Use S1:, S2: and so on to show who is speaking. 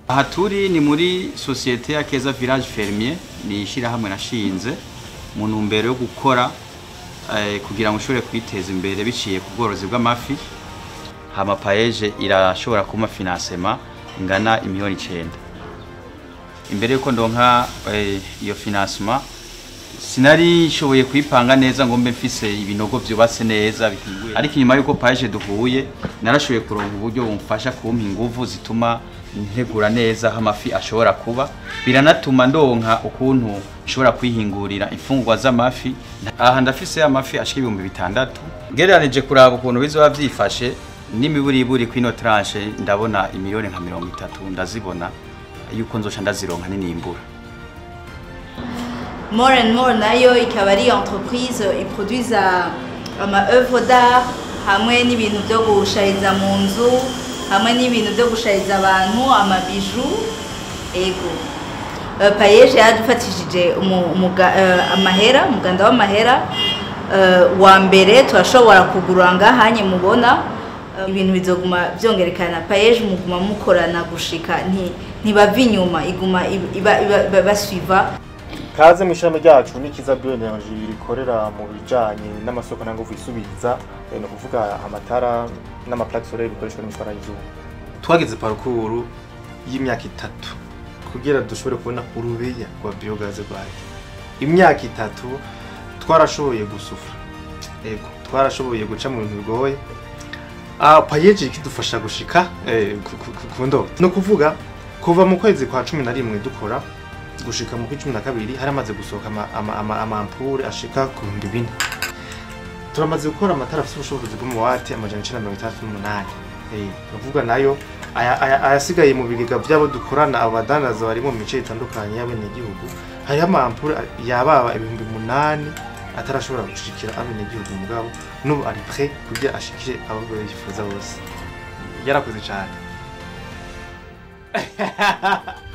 S1: aha turi ni muri sosiyete ya keza village fermier ni ishyirahamwe nashinze mu ntumbero yo gukora eh, kugira ngo ushobore kwiteza imbere biciye ku bworozi bw'amafi hama paeje irashobora kuma financement ingana imiliyoni icenda imbere yuko ndonka eh, iyo financement sinari nshoboye kuyipanga neza ngo mbe mfise ibinogo vyubatse neza bikinguye ariko inyuma yuko paeje duhuye narashoboye kuronka uburyo bumfasha kumpa inguvu zituma ntegura neza aho amafi ashobora kuba biranatuma ndonka ukuntu nshobora kwihingurira imfungurwa z'amafi aha ndafise amafi ashika ibihumbi bitandatu ngereranije kuraba ukuntu bizoba vyifashe n'imiburiburi kwino tranche ndabona imiliyoni nka mirongo itatu ndazibona yuko nzoca ndazironka ninimbura
S2: More and More nayo ikaba ari entreprise iproduisa ama œuvre d'art hamwe n'ibintu byo gushariza mu nzu hamwe n'ibintu byo gushariza abantu amabiju ego uh, payeje yadufatishije umu- umuga- eh, amahera umuganda w'amahera eh, wa mbere turashobora kugura ngahanye mubona eh, ibintu bizoguma byongerekana payeje muguma mukorana gushika nti- ntibava inyuma iguma iba- iba- iba- iba- basuiva
S3: kaze mu ishami ryacu n'ikiza bioenergy rikorera mu bijanye n'amasoko n'inguvu isubiza eh, ni ukuvuga amatara n'amaplaque solaire bikoreshwa n'imitwara y'izuba
S4: twageze parukuru y'imyaka itatu kugira dushobore kubona urubeya rwa biogaze rwayo imyaka itatu twarashoboye gusufura ego twarashoboye guca mu bintu bigoye Ah, payeji ikidufasha gushika eh, ku- ku- ku- ku ndoto ni ukuvuga kuva mu kwezi kwa cumi na rimwe dukora gushika mu kw'icumi na kabiri haramaze gusohoka ama- ama- ama- amampure ashika ku bihumbi bine turamaze gukora amatara afite ubushobozi bw'umuwate amajana icenda na mirongo itandatu n'umunani Eh, ni ukuvuga nayo aya- aya- ayasigaye mu bigega by'abo dukorana abo badandaza bari mu mice itandukanye y'abenegihugu hariho amampure yababa ibihumbi munani atarashobora gushikira abenegihugu mugabo n'ubu ari pre kugira ashikire abo yifuza bose yarakoze cyane